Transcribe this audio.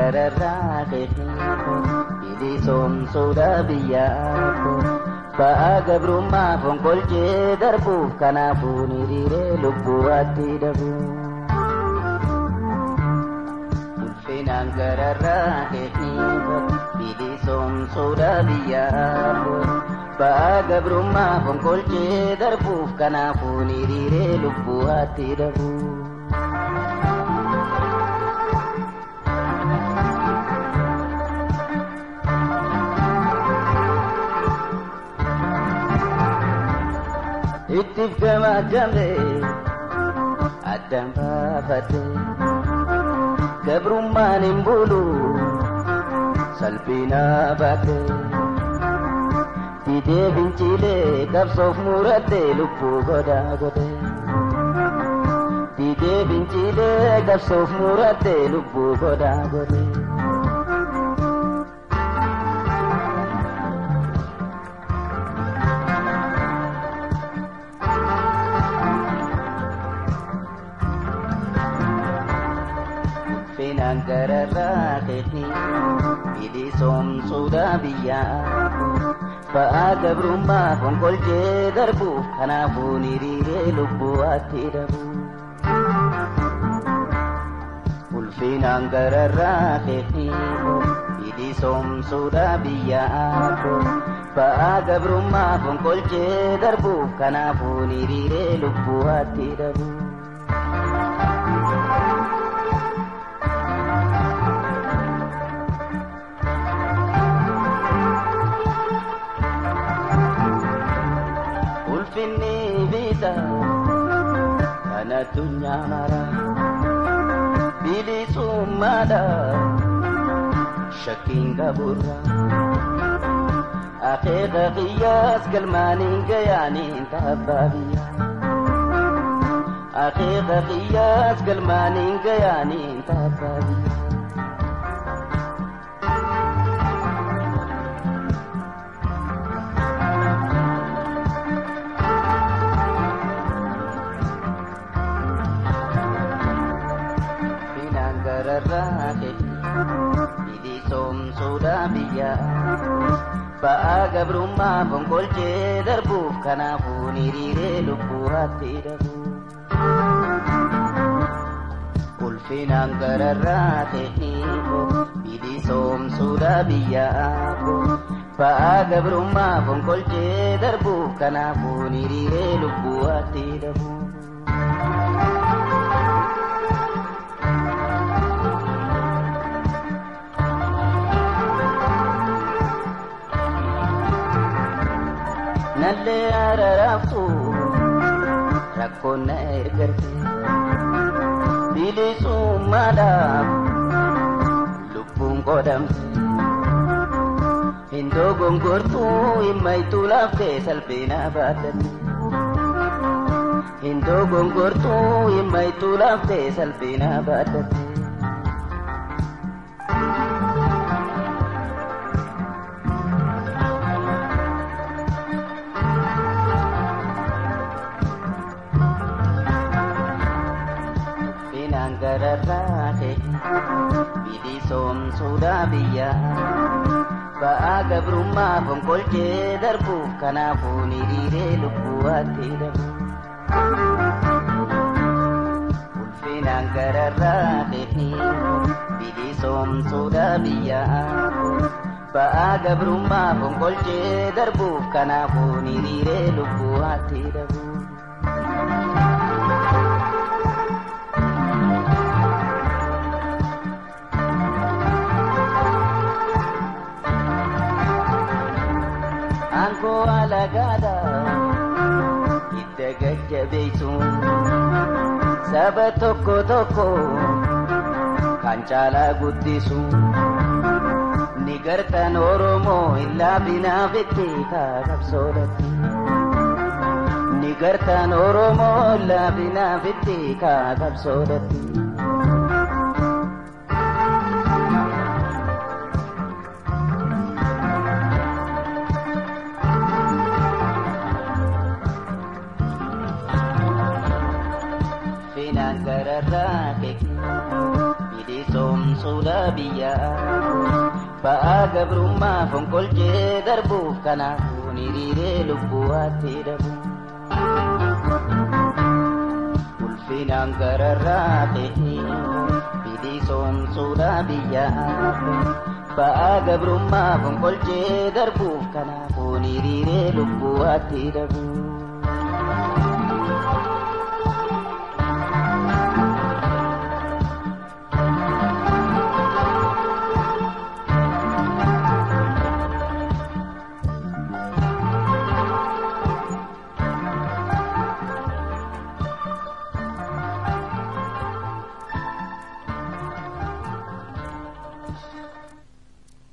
gararraa keetii bilisoomsuudha biyyaako ba'aa gabrummaa fonqolchee darbuuf kanaafuu hiriiree lubbuwaatti dabu. Ulfinaan gararraa keetii bilisoomsuudha biyyaako ba'aa gabrummaa fonqolchee darbuuf kanaafuu hiriiree lubbuwaatti dabu. ittif gamaagamte addaan baafate gabrummaan hin bulu salphina baate didee finciilee qabsoof muratte lubbuu godaa godhe didee finciilee qabsoof muratte lubbuu godaa godhe. Finaan gararraa keetii bilisoomsuudha biyyaa ba'aa gabrummaa fonqolchee darbuuf kanaafuu hiriiree lubbuwaatti dabu. Ulfinaan gararraa keetii bilisoomsuudha biyyaa ba'aa gabrummaa fonqolchee darbuuf kanaafuu hiriiree lubbuwaatti dabu. ulfinni biita kan addunyaa mara bilisummaadha shakkiin qaburra akeeka qiyyaas galmaaniin gayaaniin taabbaa biyya akeeka qiyyaas galmaaniin gayaaniin taabbaa biyya. gararraa keetii bilisoomsuudha biyyaa ba'aa gabrummaa fonqolchee darbuuf kanaafuu hiriiree lubbuwaatti dabu. Ulfinaan gararraa keetii bilisoomsuudha biyyaa ba'aa gabrummaa fonqolchee darbuuf kanaafuu hiriiree lubbuwaatti dabu. nallee araraaftu rakkoon na ergarte bilisummaadhaaf lubbuun qodamte hindoo gongortuu himmaytuu laaftee salphina baaddatte hindoo gongortuu himmaytuu laaftee salphina baaddatte. gararraa keetii bilisoomsuudha biyyaa ba'aa gabrummaa fonqolchee darbuuf kanaafuu hiriiree lubbuwaatti dabu. Ulfinaan gararraa keetii bilisoomsuudha biyyaa ba'aa gabrummaa fonqolchee darbuuf kanaafuu hiriiree lubbuwaatti dabu. aangoo alagaadha hidda gajjabeessuun saba tokko tokko kan caalaa guddisuun ni gartan oromoo hin laafinaafetti kaaqabsoodhatti ni gartan oromoo hin laafinaafetti kaaqabsoodhatti. finaan gararraa keetii bilisoomsuudha biyyaa ba'aa gabrummaa fonqolchee darbuuf kanaafuu hiriiree lubbuwaatti dhabu. Ulfinaan gararraa ta'ee bilisoomsuudha biyyaa ba'aa gabrummaa fonqolchee darbuuf kanaafuu hiriiree lubbuwaatti dhabu.